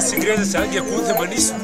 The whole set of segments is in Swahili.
Kiingereza change kunthemanisha.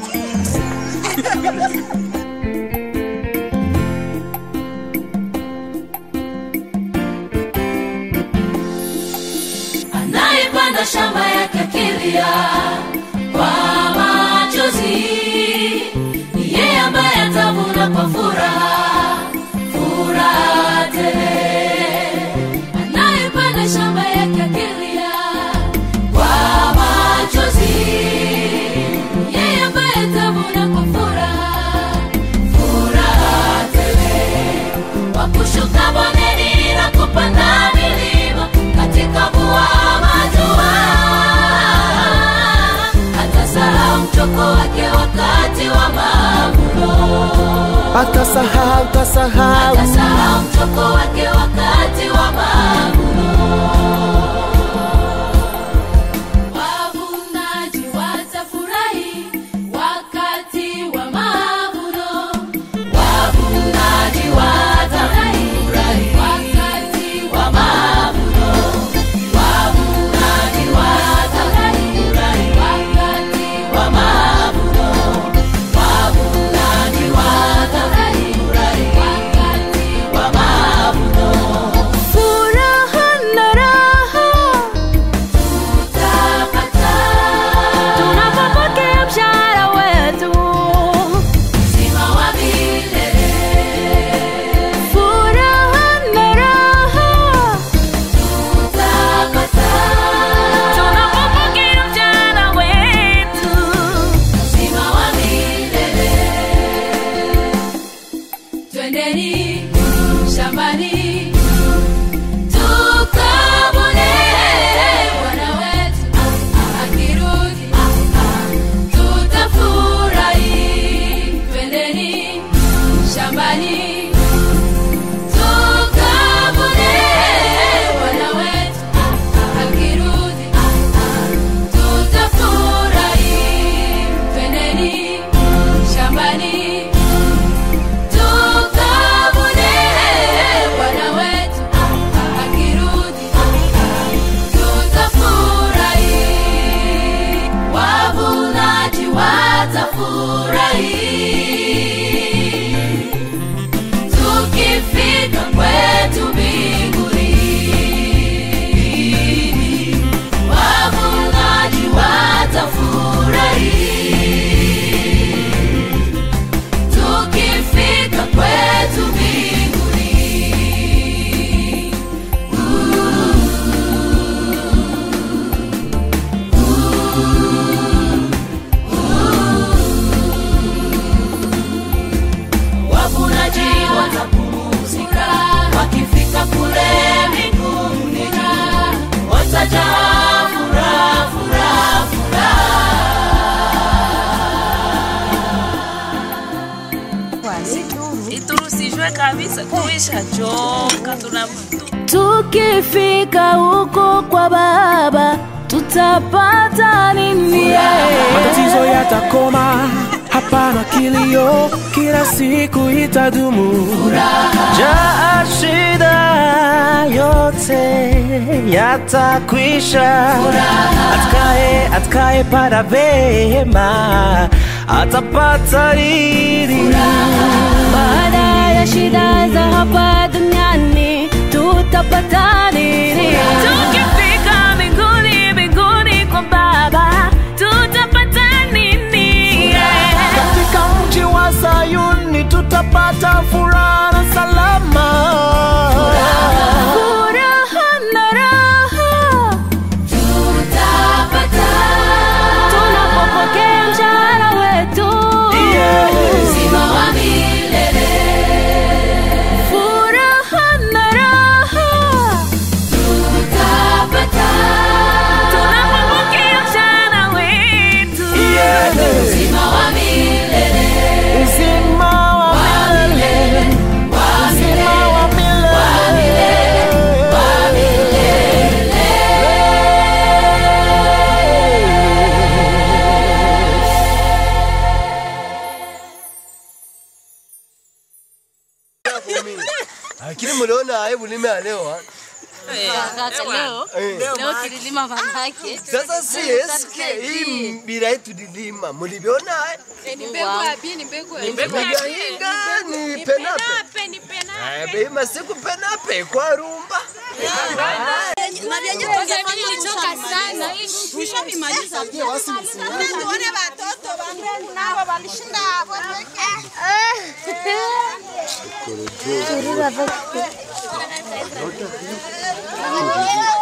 anayepanda shamba yake akilia kwa machozi ni yeye ambaye atavuna kwa furaha furaha tele anayepanda shamba yake akilia kwa machozi ni yeye ambaye atavuna kwa furaha furaha tele kwa kushuka bondeni na kupanda milima katika mvua ama jua atasahau mchoko wake wakati wa mavuno atasahau tasahau atasahau mchoko wake wakati wa mavuno wavunaji watafurahi wakati wa mavuno wavunaji watafurahi wakati wa mavuno wavunaji watafurahi wakati wa mavuno wavunaji watafurahi wakati wa mavuno furaha na raha tutapata tunapopokea mshahara wetu uzima wa milele furaha na raha tutapata tunapopokea mshahara wetu uzima wa milele twendeni shambani tukavune bwana wetu akirudi tutafurahi twendeni shambani tukavune bwana wetu akirudi tutafurahi twendeni shambani tukavune bwana wetu akirudi tutafurahi wavunaji watafurahi tukifika kwetu mbinguni wavunaji watafurahi tukifika kwetu mbinguni wavunaji watapumzika wakifika kule mbinguni watajaa furaha furaha iturusishwe kabisa tuishachoka tuna tukifika huko kwa baba tutapata nini matatizo yatakoma hapana kilio kila siku itadumu jaa shida yote yatakwisha atakaye atakaye para vema atapata riri baada ya shida za hapa duniani tutapata nini tukifika mbinguni mbinguni kwa baba tutapata nini katika mji wa sayuni tutapata furaha na salama furaha na raha tutapata tunapopokea mshahara wetu uzima wa milele furaha na raha tutapata tunapopokea mshahara wetu uzima wa milele uzima wa milele wa uzima wa milele wa milele lakini mliona aibu nimealewa Kaka, leo leo tulilima manake Sasa si eske hii mbira yetu dilima mulivyona Nigahinga ni penape Eh, bei masiku penape kwa rumba na vyenye tungefanya kuchoka sana tushamimaliza Tuone watoto wangu nao walishinda hapo pekee.